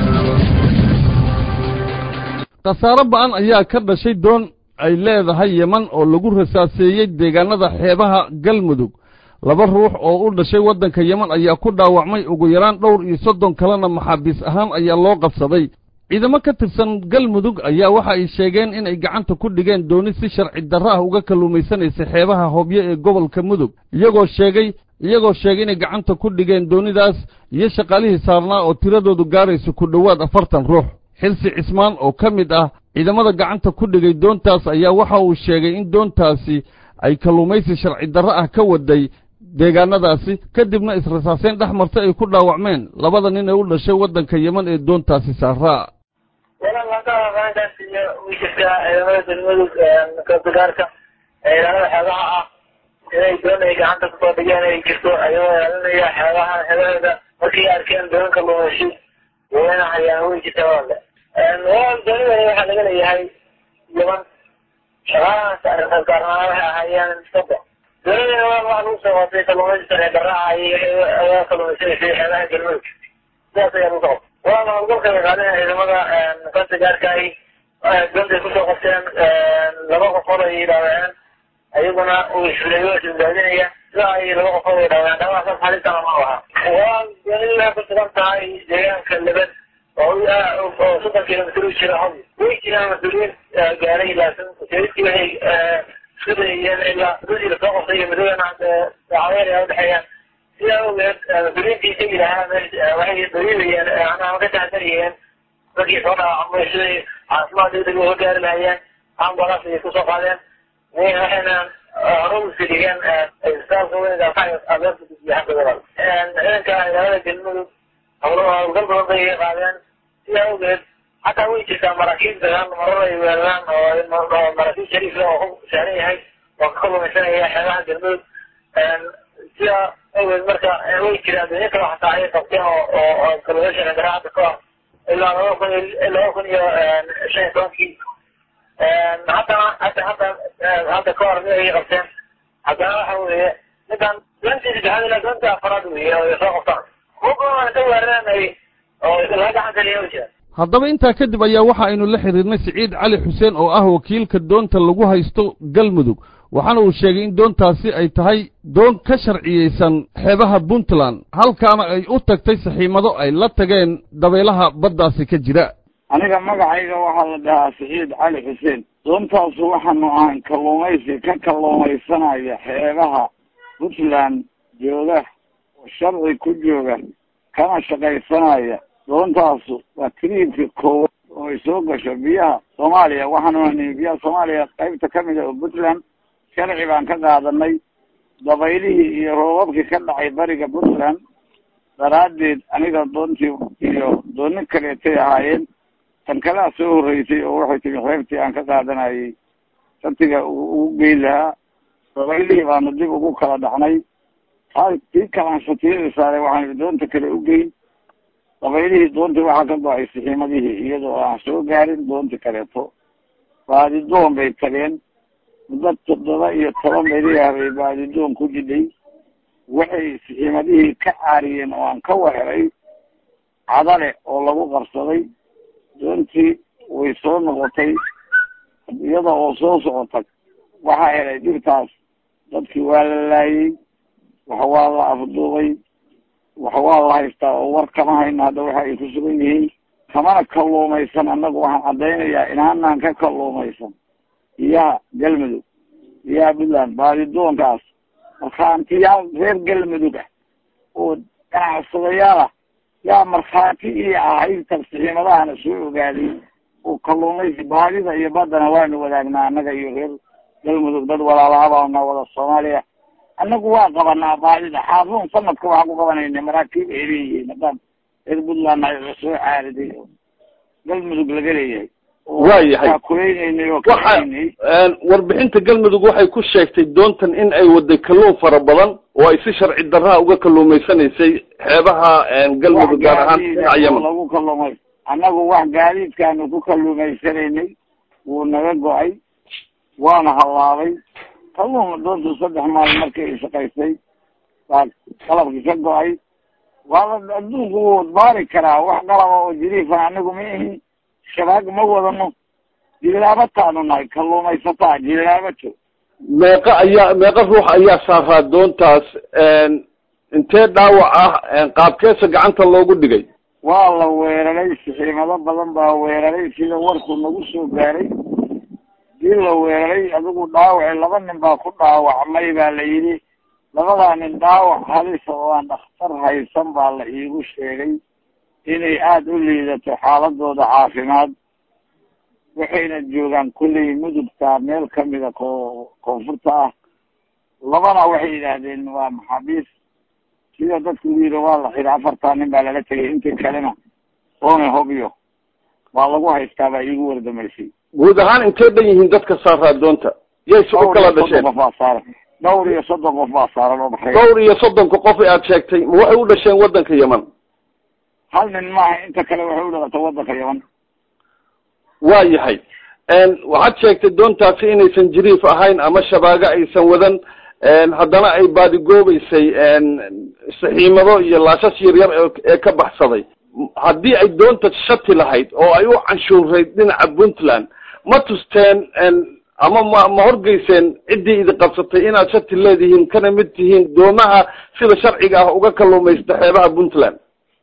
khasaaro ba'an ayaa ka dhashay doon ay leedahay yeman oo lagu rasaaseeyey deegaanada xeebaha galmudug laba ruux oo u dhashay waddanka yeman ayaa ku dhaawacmay ugu yaraan dhowr iyo soddon kalena maxaabiis ahaan ayaa loo qabsaday ciidamo ka tirsan galmudug ayaa waxa ay sheegeen inay gacanta ku dhigeen dooni si sharci darro ah uga kalluumaysanaysa xeebaha hobyo ee gobolka mudug iyagoo sheegay iyagoo sheegay inay gacanta ku dhigeen doonidaas iyo shaqaalihii saarnaa oo tiradoodu gaaraysa ku dhowaad afartan ruux xilsi cismaan oo ka mid ah ciidamada gacanta ku dhigay doontaas ayaa waxa uu sheegay in doontaasi ay kalluumaysi sharci darro ah ka waday deegaanadaasi kadibna israsaaseen dhex marta ay ku dhaawacmeen labada nin ee u dhashay waddanka yeman ee doontaasi saaraa walaalakaas iyo way jirtaa ciidamada galmudug kabagaarka ciidamada xeebaha ah inay doon ay gacanta kusoo dhigeen ay jirto ayagoo ilaalinaya xeebaha xeebaheeda markay arkeen doonka lumaysi wayna hayaan way jirtaa walaale walaal doonidani waxaa laga leeyahay yeman labadaas gaarnaa waxay ahaayeen sodo dowladana waa waxa lagu soo qotay kalluumaysi sharci darraha iyo ayaa kalluumaysanaysa xeebaha galmudug sidaas ayaa lagu soo qotay waana howlgalka ay qaadeen ciidamada kanta gaarka ahi dontay kusoo qabteen laba qofood ay dhaawaceen ayaguna uu isleeyo isbadbaadinaya sida ay laba qofood ay dhaawaceen dhaawacsaas xalintana ma aha waa galila ku sugan tahay deegaanka leban oo oo soddon kilomitr u jira hod way jiraan mas-uuliyiin gaaray laakiin ujeedadkii waxay isku dayayeen ilaa muddadii lasoo qabtay iyo muddadana daacadeer ay udhexeeyaan sidaa awgeed mas-uuliyiintii tegi lahaa waxay daliilayeen ama ka taxadariyeen dadkii soo dhaawacmay siday caafimaad degdeg uga gaari lahayeen ambulance ayay kusoo qaadeen waxayna hore usii dhigeen isbitaalka weyn abeerta gudbiyaxanka gobol ciidanka ilaalada galmudug howlgal badan bay qaadeen sidaa awgeed xataa way jirtaa maraakiib dagaan marar ay weeraraan oo maraakiib shariif oo ku saaran yahay oo ka kalluumaysanaya xeebaha galmudug sidaa awgeed marka way jiraan dunyo kale xataa ayay qabteen oo oo kalluumaysan garaacada ka hor ilaa laba kun laba kun iyo shan iyo tobankii haddana hadda hadda hadda ka hor mid ayay qabteen haddana waxa weeye midaan doontii saddexaad ilaa doontii afaraad weeye oo ay soo qabtaan kuwa ka weerareen oo laga gacan kaliya u jira haddaba intaa kadib ayaa waxa aynu la xidhiirnay siciid cali xuseen oo ah wakiilka doonta lagu haysto galmudug waxaana uu sheegay in doontaasi ay tahay doon ka sharciyeysan xeebaha puntland halkaana ay u tagtay saxiimado ay la tageen dabaylaha baddaasi ka jira aniga magacayga waxaa la dhahaa siciid cali xuseen doontaasu waxaanu ahayn kalluumaysi ka kalluumaysanaya xeebaha puntland jooga oo sharci ku jooga kana shaqaysanaya doontaasu waa tiriibka koowaad oo ay soo gasho biyaha soomaaliya waxaanu ahnay biyaha soomaaliya qaybta ka mid a oo puntland sharci baan ka qaadanay dabaylihii iyo roobabkii ka dhacay bariga puntland daraaddeed aniga doontii iyo dooni kaleetay ahaayeen tan kalea soo horreysay oo waxay timi xeebtii aan ka qaadanayay shartiga ugu geyn lahaa dabaylihii baanu dib ugu kala dhacnay taa tii kalaan shatiyada saaray waxaan doonta kale u geyn dabaylihii doontii waxaa ka go-ay sixiimadihii iyadoo aan soo gaarin doonti kaleeto baadidoon bay tageen muddo toddoba iyo toban beriah bay baadidoon ku jidhay waxay sixiimadihii ka caariyeen oo aan ka weheray cadale oo lagu qabsaday doontii way soo noqotay iyada oo soo socotay waxaa helay dhibtaas dadkii waa la laayey wax waa la afduubay wax waa la haystaa oo war kama hayno hadda waxa ay ku sugan yihiin kamana kalluumaysan annagu waxaan caddaynayaa inaanaan ka kalluumaysan biyaha galmudug biyaha puntland baadidoonkaas markhaantiyaal reer galmudug ah oo ganacsadayaal ah yaa markhaati ii ahayd tarsixiimadahana soo ogaaday oo kalluumaysi baadida iyo baddana waanu wadaagnaa annaga iyo reer galmudug dad walaalahabaana wada soomaaliya annagu waa qabanaa baadida xaafuun sanadka waxaan ku qabanayna maraakiib ay leeyihiin haddaan reer puntland ay soo caariday oo galmudug laga leeyahay waayahay kulaynay oo waxa kalaynay warbixinta galmudug waxay ku sheegtay doontan in ay waday kalluun fara badan oo ay si sharci darraha uga kalluumaysanaysay xeebaha galmudug gaar ahaan dhinaca yemen lagu kalluumay annagu wax gaadiidkaanu ku kalluumaysanaynay wuu naga go-ay waana hallaabay kalluun doontu saddex maalin markii ay shaqaysay baa qalabkii ka go-ay waa la adduunku wuu baari karaa wax qalaba oo jiriifa anagu ma ihin shabaag ma wadano jilaabataanu nahay kalluumaysataa jilaabato meeqa ayaa meeqa ruux ayaa saaraa doontaas intee dhaawac ah qaabkeesa gacanta loogu dhigay waa la weeraray sixiimado badan baa weeraray sida warku nagu soo gaaray dii la weeraray adigu dhaawaci laba nin baa ku dhaawacmay baa la yidhi labadaa nin dhaawac halisa oo aan dhakhtar haysan baa la iigu sheegay inay aada u liidato xaaladooda caafimaad waxayna joogaan kulley mudugta meel kamida ko koonfurta ah labana waxay yidhaahdeen waa maxaabiis sida dadku yidhi waa la xidhi afartaa nin baa lala tegay intii kalena oone hobyo waa lagu haystaa baa iigu wardamaysay guud ahaan intee dhan yihiin dadka saaraa doonta yayse u kala dhasheen qof baa saaran dhowr iyo soddon qof baa saaran oo baxray dhowr iyo soddonka qof ee aada sheegtay ma waxay u dhasheen waddanka yemen hal nin maaha inta kale waxay u dhalatay waddanka yaman waa yahay waxaad sheegtay doontaasi inaysan jiriif ahayn ama shabaago aysan wadan haddana ay baadigoobeysay saxiimado iyo laashas yaryar ee ka baxsaday haddii ay doonta shati lahayd oo ay u canshuurayd dhinaca puntland ma tusteen ama ma ma horgeyseen ciddii idi qabsatay inaad shati leedihiin kana mid tihiin doomaha sida sharciga ah uga kalluumaysta xeebaha puntland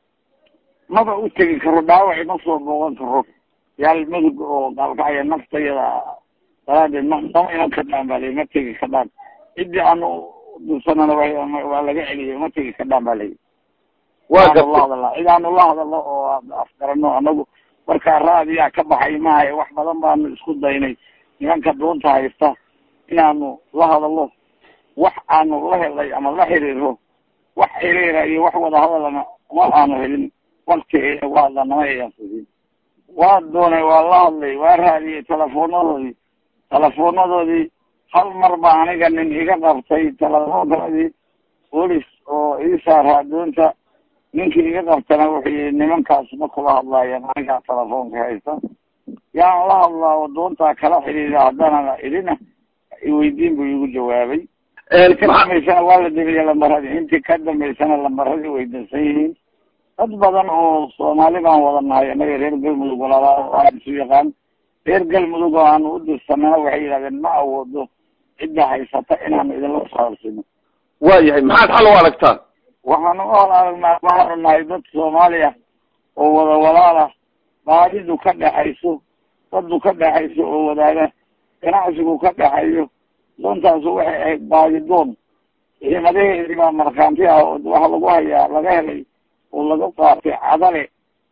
maba u tegi karo dhaawac ima soo booqan karo yaal mudug oo gaalkacya naftayada daraadeed ma nama iman kadhaan baa layi ma tegi kadhaan ciddii aanu dulsanana waa laga celiyay ma tegi kadhaan baa layi waa la gartay hadalaa cidaanu la hadalo oo afgarano anagu markaa raadiyaa ka baxay maayo wax badan baanu isku daynay nimanka doonta haysta inaanu la hadalo wax aanu la helay ama la xiriiro wax xiriira iyo wax wada hadalana ma aanu helin wakti waa nama ayaan fudin waa doonay waa la hadlay waa raadiyey telefonadoodii telefonadoodii hal mar ba aniga nin iga qabtay telefoonkoodii bolis oo ii saaraa doonta ninkii iga qabtana wuxuu yihi nimankaas ma kula hadlaayeen anigaa telefoonka haysta yaan la hadlaa oo doontaa kala xidhiida haddana idina iweydiin buu igu jawaabay intii ka dambaysana waa la demiye lambaradii intii ka dambaysana lambaradii way dansan yihiin dad badan oo soomaali baan wada nahay anaga reer galmudug walaala aan isu yaqaan reer galmudug oo aanu u dirsanana waxay yidhahdeen ma awoodo cidda haysata inaanu idinla saarsino waa yahay maxaad xal u aragtaan waxaanu u hal aragnaa waxaanu nahay dad soomaali ah oo wada walaala baadidu ka dhexayso dadu ka dhexayso oo wadaaga ganacsigu ka dhexeeyo doontaasu waxay ahayd baadidoon ciidamadaheedii baa markhaanti ah oo waxa lagu hayaa laga helay oo laga qaatay cadale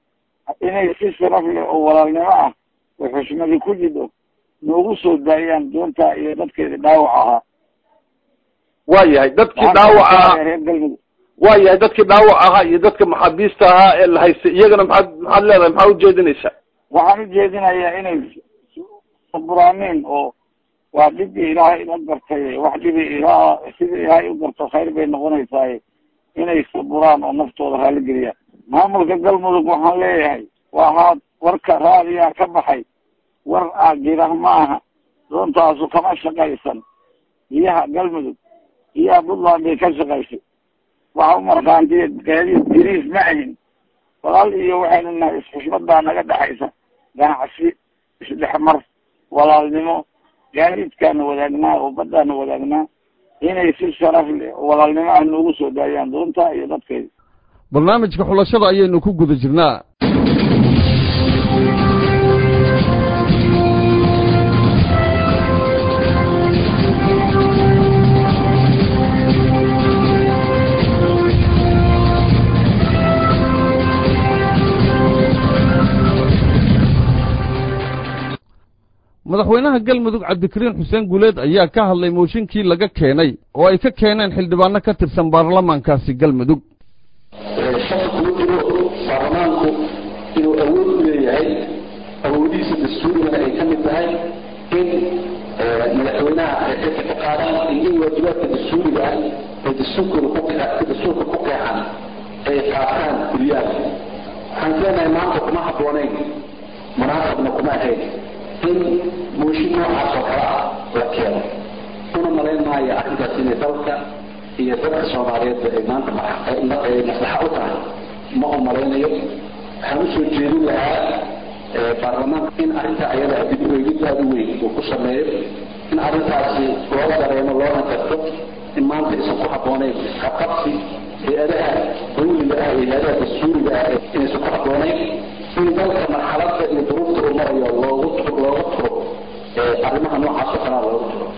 inay si sharaf leh oo walaalnimo ah oo xushmadi ku jidho noogu soo daayaan doontaa iyo dadkeedii dhaawac ahaa waa yahay dadkii dhaawac ahaa reer galmudug waa yahay dadkii dhaawac ahaa iyo dadka maxaabiista ahaa ee la haystay iyagana maxaad maxaad leedahay maxaa ujeedinaysaa waxaan ujeedinayaa inay saburaaniin oo waa dhibbii ilaahay la gartay wax dhibii ilaa sidii ilaahay u garto khayr bay noqonaysaaye inay saburaan oo naftooda raaligeliyaan maamulka galmudug waxaan leeyahay waa haad warka raadiyaa ka baxay war ah jirah ma aha doontaasu kama shaqaysan biyaha galmudug biyaha puntland bay ka shaqaysay waxa u markhaantiya gaadiid diriis ma ahin walaal iyo waxaynu nahay isxushmad baa naga dhexaysa ganacsi isdhexmar walaalnimo gaadiidkaanu wadaagnaa oo baddaanu wadaagnaa inay si sharaf leh oo walaalnimo ah noogu soo daayaan doonta iyo dadkeeda barnaamijka xulashada ayaynu ku guda jirnaa madaxweynaha galmudug cabdikariin xuseen guuleed ayaa ka hadlay mooshinkii laga keenay oo ay ka keeneen xildhibaano ka tirsan baarlamaankaasi galmudug shaka kuma jiro baarlamaanku inuu awood u leeyahay awoodihiisa dastuurigana ay ka mid tahay in madaxweynaha ay xilka ka qaadaan iyo in waajibaadka dastuuriga ah ay dastuurkooda ku dastuurka ku qeexan ay qaataan kuliyaan waxaan leenahay maanta kuma habboonayn munaasabna kuma ahayn in mooshin noocaas oo kale ah la keeno una malayn maayo arrintaas inay dalka iyo dadka soomaaliyeedba ay maanta maslaxa u tahay ma u malaynayo waxaan usoo jeedin lahaa baarlamaanka in arrintaa ayada dib u eegid aada u weyn uu ku sameeyo in arrintaasi loo dareemo loona garto in maanta aysan ku habboonayn isqabqabsi hay-adaha dawliga ah iyo hay-adaha dastuuriga ah inaysan ku habboonayn in dalka marxaladda iyo duruufta uu marayo loogu looga turo arrimaha noocaas oo kalea looga turo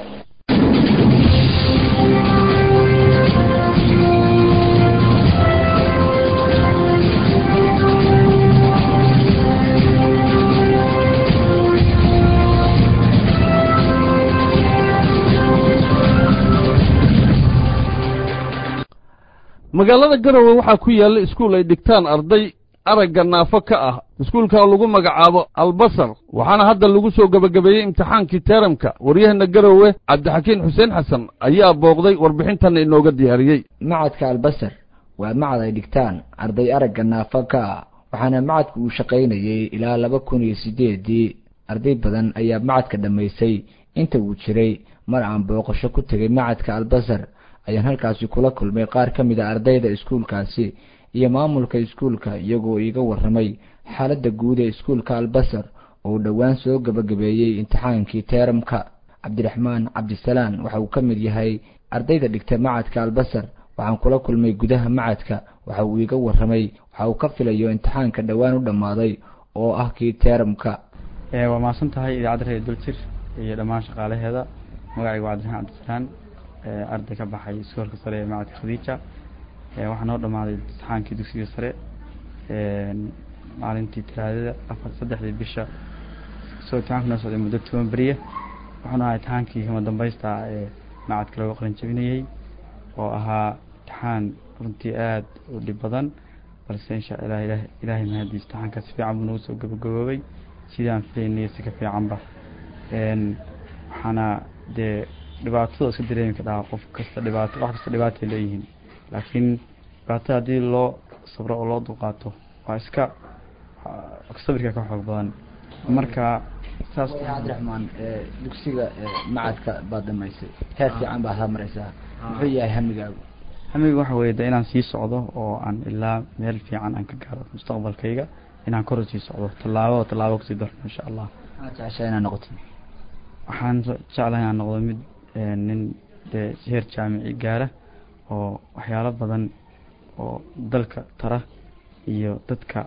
magaalada garowe waxaa ku yaalla iskuul ay dhigtaan arday aragga naafo ka ah iskuulka lagu magacaabo albasar waxaana hadda lagu soo gebagabeeyey imtixaankii teeramka waryahana garowe cabdixakiin xuseen xasan ayaa booqday warbixintanna inooga diyaariyey macadka albasar waa macad ay dhigtaan arday aragga naafo ka ah waxaana macadku uu shaqaynayey ilaa laba kun iyo siddeedii arday badan ayaa macadka dhammaysay inta uu jiray mar aan booqasho ku tegay macadka albasar ayaan halkaasi kula kulmay qaar ka mid a ardayda iskuulkaasi iyo maamulka iskuulka iyagoo iiga warramay xaaladda guud ee iskuulka albasar oo uu dhowaan soo gabagabeeyey imtixaankii teeramka cabdiraxmaan cabdisalaan waxa uu ka mid yahay ardayda dhigta macadka albasar waxaan kula kulmay gudaha macadka waxa uu iiga warramay waxa uu ka filayo imtixaanka dhowaan u dhammaaday oo ah kii teeramka waa mahadsan tahay idaacadda reer duljir iyo dhammaan shaqaalaheeda magacaygu waa cabdiraxmaan cabdisalaan arday ka baxay iskoolka sare ee macadka khadiija waxaa noo dhammaaday imtixaankii dugsiga sare maalintii talaadada afar saddexdii bisha soo imtixaanku noo socday muddo toban beriya wuxuuna ahaa imtixaankii kama dambaysta ee macadka looga qalin jabinayey oo ahaa imtixaan runtii aada u dhib badan balse insha allah ilah ilaahay mahadiis imtixaanka si fiican buu nagu soo gabagaboobay sidaan filaynay si ka fiicanba waxaana dee dhibaatada iska dareemi ka dhaha qof kasta dhibaato wax kasta dhibaatay leeyihiin laakiin dhibaatada haddii loo sabro oo loo dulqaato waa iska sabirka ka xoog badan marka saas cabdiraxmaan dugsiga macadka baad dhamaysay heer fiican baad hamaraysaa muxuu yahay hamigaagu hamiga waxa weeye de inaan sii socdo oo aan ilaa meel fiican aan ka gaaro mustaqbalkayga inaan kor sii socdo tallaabo tallaabo kasii darno insha allah maxaad jeceshaa inaad noqoto waxaan jeclahay inaan noqdo mid nin dee heer jaamici gaara oo waxyaalo badan oo dalka tara iyo dadka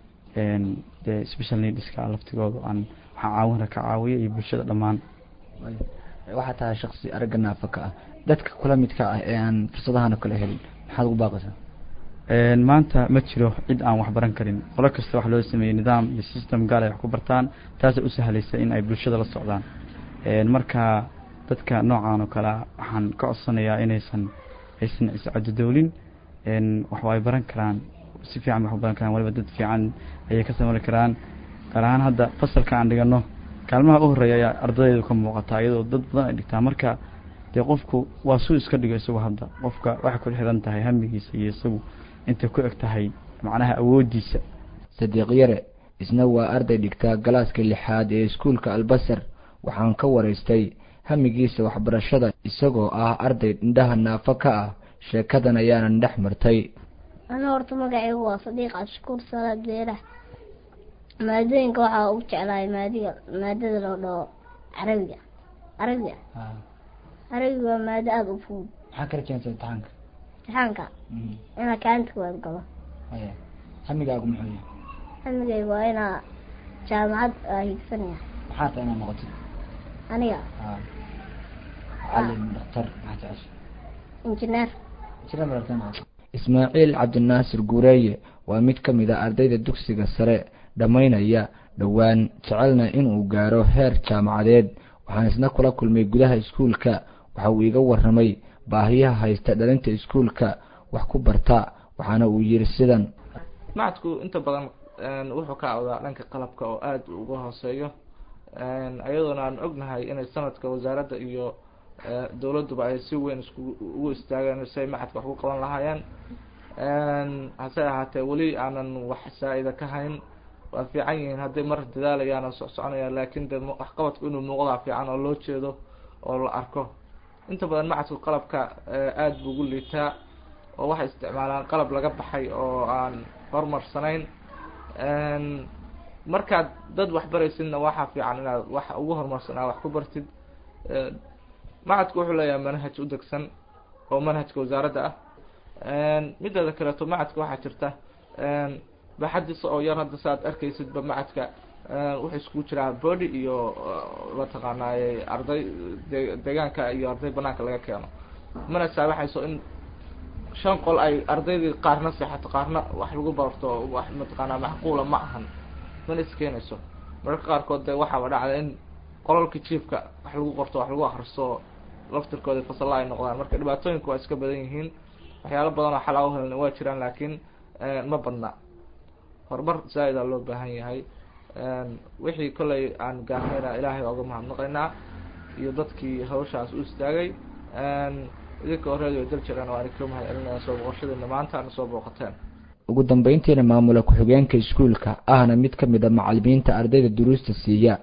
dee special needska laftigooda aan waxaan caawinra ka caawiyo iyo bulshada dhammaan waxaa tahay shaksi aragga naafa ka ah dadka kula midka ah ee aan fursadahan oo kale helin maxaad ugu baaqaysaa maanta ma jiro cid aan wax baran karin qolo kasta wax loo sameeyey nidaam iyo system gaal ay wax ku bartaan taasay u sahlaysa in ay bulshada la socdaan marka dadka noocan oo kalea waxaan ka codsanayaa inaysan aysan iscadodowlin wax ay baran karaan si fiican wax baran karaan waliba dad fiican ayay ka samari karaan gaar ahaan hadda fasalka aan dhigano kaalmaha u horeeya ayaa ardaydeedu ka muuqataa iyadoo dad badan ay dhigtaa marka dee qofku waa suu iska dhigo isagu hadda qofka waxay ku xiran tahay hamigiisa iyo isagu intay ku eg tahay macnaha awoodiisa sadiiq yare isna waa arday dhigtaa galaaska lixaad ee iskuulka albasar waxaan ka waraystay hamigiisa waxbarashada isagoo ah arday indhaha naafo ka ah sheekadan ayaanan dhex martay ana horta magacaygu waa sadiiq cabshakuur salaad beeraha maadooyinka waxaa ugu jeclahay maadiga maadada loo dhaho carabiga carabiga carabiga waa maado aada u fudud maxaa kala keensa imtixaanka imtixaanka inaa kaalinta kuwaad galo haya hamigaagu muxuu yahay hamigayga waa inaa jaamacad aa higsanaya maxaa tahay inaad noqotid aniga macalin daktar maxaa jecesha injineer injineer maragta noqoto ismaaciil cabdinaasir guureeye waa mid ka mid a ardayda dugsiga sare dhammaynaya dhowaan jecelna inuu gaaro heer jaamacadeed waxaan isna kula kulmay gudaha iskuulka waxa uu iga warramay baahiyaha haysta dhalinta iskuulka wax ku barta waxaana uu yidhi sidan macadku inta badan wuxuu ka awdaa dhanka qalabka oo aada uga hooseeyo ayadoona aan ognahay inay sanadka wasaaradda iyo dowladduba ay si weyn isku ugu istaageen si ay macadka wax ku qaban lahaayeen hase ahaatee weli aanan wax saa-ida ka hayn waa fiican yihiin hadday mar dadaalayaan oo socsoconayaan laakin de waxqabadku inuu muuqdaa fiican oo loo jeedo oo la arko inta badan macadku qalabka aada buu ugu liitaa oo waxay isticmaalaan qalab laga baxay oo aan horumarsanayn markaad dad wax baraysidna waxaa fiican inaad wax ugu horumarsan aa wax ku bartid macadku wuxuu leeyahay manhaj u degsan oo manhajka wasaaradda ah mideeda kaleeto macadka waxaa jirta baxadiisa oo yar hadda saaad arkaysidba macadka wuxuu iskugu jiraa body iyo mataqaanaaye arday de deegaanka iyo arday banaanka laga keeno mana saabaxayso in shan qol ay ardaydii qaarna seexato qaarna wax lagu barto wax mataqaanaa macquula ma ahan mana iskeenayso mararka qaarkood de waxaaba dhacda in qolalka jiefka wax lagu qorto wax lagu akristo laftirkooda fasalla ay noqdaan marka dhibaatooyinku waa iska badan yihiin waxyaalo badan oo xalaa uhelna waa jiraan laakiin ma badna horumar zaa-ida loo baahan yahay wixii kollay aan gaarnayna ilaahay oga mahadnaqaynaa iyo dadkii hawshaas u istaagay idinka horeedio dal jiraan waa ka mahad celinaya soo booqashadiina maanta ana soo booqateen ugu dambeyntiina maamula ku-xigeenka iskuulka ahna mid ka mid a macalimiinta ardayda duruusta siiya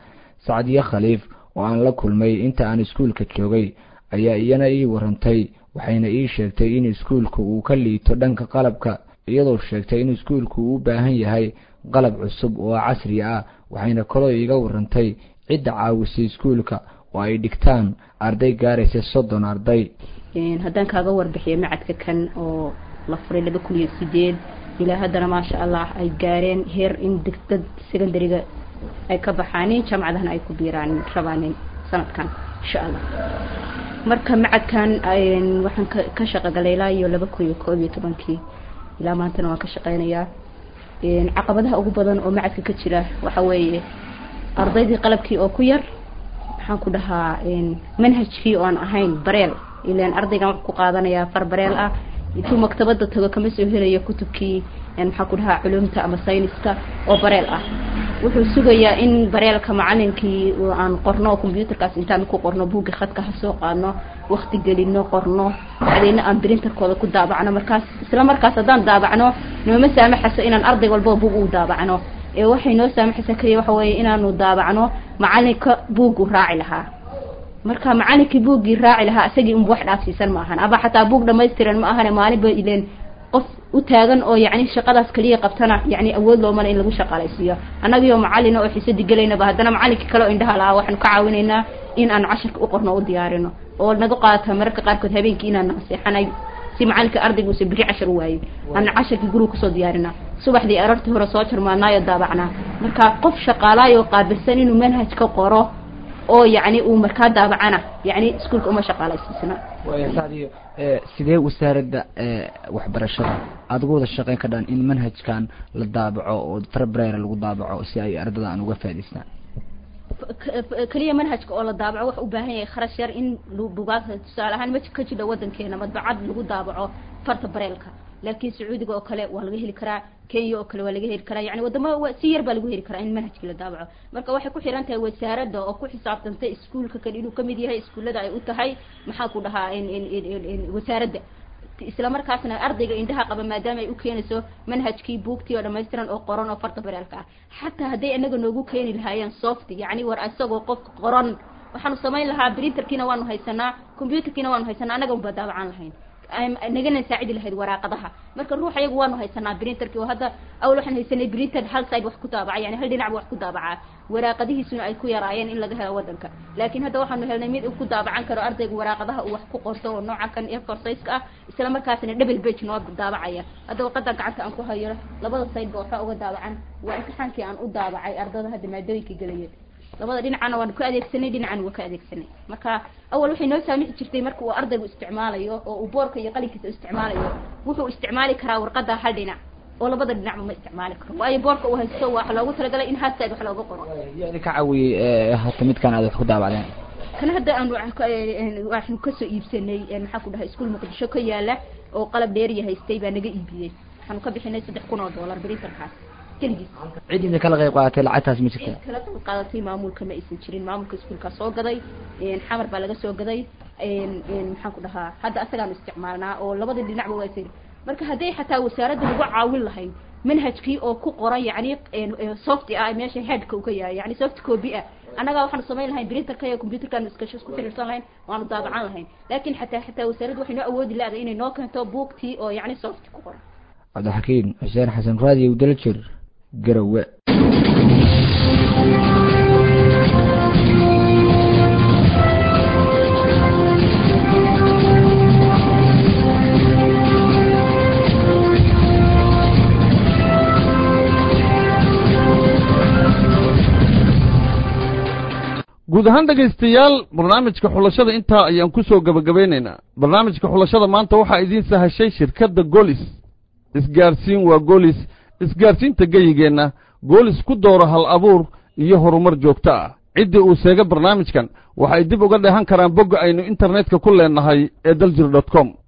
sacdiye khaliif oo aan la kulmay inta aan iskuulka joogay ayaa iyana ii warantay waxayna ii sheegtay in iskuulku uu ka liito dhanka qalabka iyadoo sheegtay in iskuulku uu u baahan yahay qalab cusub oo casri ah waxayna kaloo iiga warantay cidda caawisay iskuulka oo ay dhigtaan arday gaaraysa soddon arday haddaan kaaga warbixiyo macadka kan oo la furay laba kun iyo sideed ilaa haddana maasha allah ay gaareen heer in dad secondariga ay ka baxaanin jaamacadahana ay ku biiraan rabaanin sanadkan insha allah marka macadkan waxaan ka shaqogalay ilaa iyo laba kun iyo koob iyo tobankii ilaa maantana waan ka shaqeynayaa caqabadaha ugu badan oo macadka ka jira waxa weeye ardaydii qalabkii oo ku yar maxaan ku dhahaa manhajkii oo aan ahayn bareel ilaan ardaygan wax ku qaadanayaa far bareel ah intuu maktabada tago kama soo helayo kutubkii maxaa ku dhahaa culumta ama sayniska oo bareel ah wuxuu sugayaa in bareelka macalinkii aan qorno combyuutarkaas intaan ku qorno buugga khadka ha soo qaadno wakti gelino qorno bacdeyna aan brinterkooda ku daabacno markaas isla markaas haddaan daabacno nooma saamaxayso inaan arday walbaba buug u daabacno ee waxay noo saamaxaysa kaliya waxa weeye inaanu daabacno macalinka buuggu raaci lahaa marka macalinkii buuggii raaci lahaa isagii unba wax dhaafsiisan ma ahan aba xataa buug dhamaystiran ma ahane maalinba ileen qof u taagan oo yacni shaqadaas kaliya qabtana yacni awood loomale in lagu shaqaalaysiiyo annagiyo macalina oo xiisadi gelaynaba haddana macalinkii kale oo indhaha lahaa waxaanu ka caawinaynaa in aan casharka u qorno o u diyaarino oo naga qaata mararka qaarkood habeenkii inaan naseexanay si macalinka ardayga uusa biri cashar u waayin aan casharkii guriga kusoo diyaarinaa subaxdii arartii hore soo jarmaanaayo daabacnaa marka qof shaqaalaayoo qaabilsan inuu manhaj ka qoro oo yacni uu markaa daabacana yacni iskuulka uma shaqaalaysiisna sadiyo sidee wasaaradda waxbarashada aada uga wada shaqeyn ka dhan in manhajkan la daabaco oo farbrera lagu daabaco si ay ardada aan uga faa'idaystaan keliya manhajka oo la daabaco wax u baahan yahay kharash yar in bugaagta tusaale ahaan ma ka jidho wadankeena madbacad lagu daabaco farta bareelka laakiin sacuudiga oo kale waa laga heli karaa kenya oo kale waa laga heli karaa yani wadamo si yar baa lagu heli karaa in manhajkii la daabaco marka waxay ku xiran tahay wasaaradda oo ku xisaabtantay iskuulka kan inuu kamid yahay iskuullada ay u tahay maxaa ku dhahaa wasaaradda isla markaasna ardayga indhaha qaba maadaama ay u keenayso manhajkii buugtii oo dhamaystiran oo qoran oo farta bareelka ah xataa hadday inaga noogu keeni lahaayeen soft yacni war isagoo qofka qoran waxaanu samayn lahaa printerkiina waanu haysanaa computerkiina waanu haysanaa annaga unbaa daabacaan lahayn nagana saacidi lahayd waraaqadaha marka ruux ayagu waanu haysanaa printerkii oo hadda awal waxaan haysanay printer hal side wax ku daabaca yani hal dhinacba wax ku daabacaa waraaqadihiisuna ay ku yaraayeen in laga helo wadanka laakiin hadda waxaanu helnay mid uu ku daabacan karo ardayga waraaqadaha uu wax ku qorto oo nooca kan ee forsayska ah isla markaasna double page noo daabacaya hadda warqada gacanta aan ku hayo labada sideba waxaa uga daabacan waa imtixaankii aan u daabacay ardada hadda maadooyinka gelaya labada dhinacana waan ku adeegsanay dhinacana waa ka adeegsanay marka awal waxay noo saamixi jirtay marka uu ardaygu isticmaalayo oo uu boorka iyo qalinkiisa isticmaalayo wuxuu isticmaali karaa warqada hal dhinac oo labada dhinacba ma isticmaali karo waayo boorka uu haysto waxa loogu talagalay in halside wax looga qoro yani ka caawiyey hata midkan aad wax ku daabacdeen kana hadda aan waxnu kasoo iibsanay maxaa ku dhahay iskuul muqdisho ka yaala oo qalab dheeriya haystay baa naga iibiyey waxaanu ka bixinay saddex kun oo dollar printerkaas keligiis cidina kala qayb qaadatay lacagtaas ma jirta kala qayb qaadatay maamulka ma aysan jirin maamulka iskuulkaa soo gaday xamar baa laga soo gaday maxaan ku dhahaa hadda asagaanu isticmaalnaa oo labada dhinacba waa sir marka hadday xataa wasaaradda lagu caawin lahayd manhajkii oo ku qoran yacni soft ah meesha headka uu ka yahay yani soft copy ah annagaa waxaanu samayn lahayn printerka iyo computerkaanu iskasho isku xiriirsan lahayn waanu daabacan lahayn laakiin xataa xataa wasaaraddu waxay noo awoodi lahaday inay noo keento buugtii oo yacni soft ku qoran cabdixakiin xuseen xasan raadiyo daljir garowe guud ahaan dhegaystayaal barnaamijka xulashada intaa ayaan ku soo gebagabaynaynaa barnaamijka xulashada maanta waxaa idiin sahashay shirkadda golis isgaarsiin waa golis isgaarsiinta geyigeenna goolis ku dooro hal abuur iyo horumar joogto ah ciddii uu seega barnaamijkan waxay dib uga dheehan karaan bogga aynu internetka ku leennahay ee daljir dot com